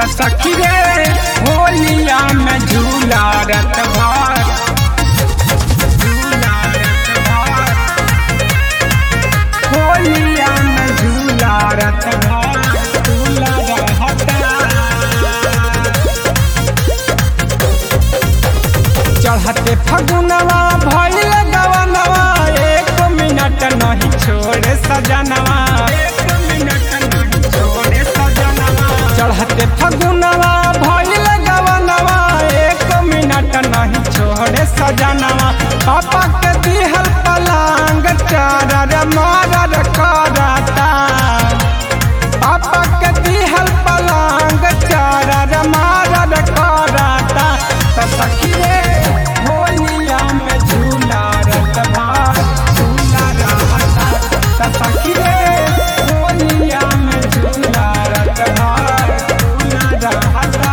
त सखी रे होलिया में झूला रत भर झूला रत भर होलिया में झूला रत भर झूला रहता चढ़ते फगुनवा भइल गवनवा एक मिनट नहीं छोड़े सजनवा एक मिनट नहीं छोड़े सजनवा चढ़ते फगुनवा भइल गवनवा एक मिनट नहीं छोड़े सजनवा पापा के दिहल पलांग चारर मारर करता पापा के दिहल पलांग चारर मारर करता त सखी रे होलिया में झूला रत भार झूला रहता त सखी रे होलिया में झूला रत भार झूला रहता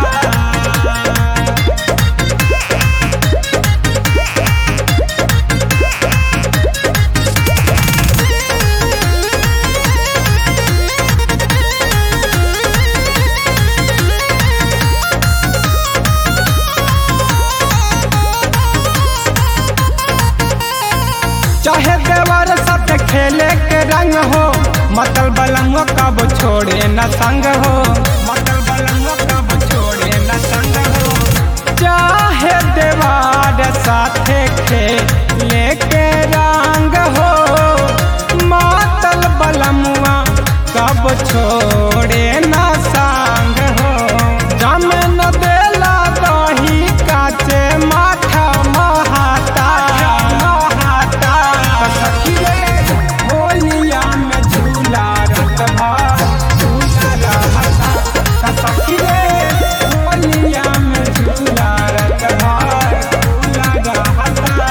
चाहे देवर साथ खेले के रंग हो मतल बलंग कब छोड़े न संग हो मतल बलंग कब छोड़े न संग हो चाहे देवर साथ खेले के रंग हो मतल बलमुआ कब छोड़े न संग हो जम न देला दही काचे माथा महाता महाता सखी रे होलिया में झूला रत भर झूला रहता सखी रे होलिया में झूला रत भर झूला रहता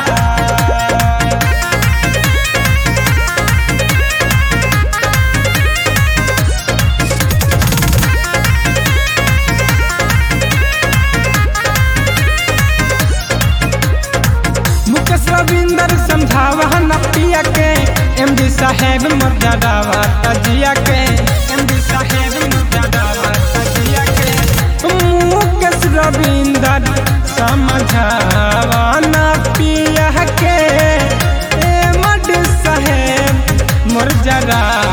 मुकेश रविंदर समझावा न पिया के एम डी साहेब मर्यादावा तजिया के एम डी साहेब मर्यादावा तजिया के मुकेश रविंदर समझावा न पिया के एम डी साहेब मर्यादा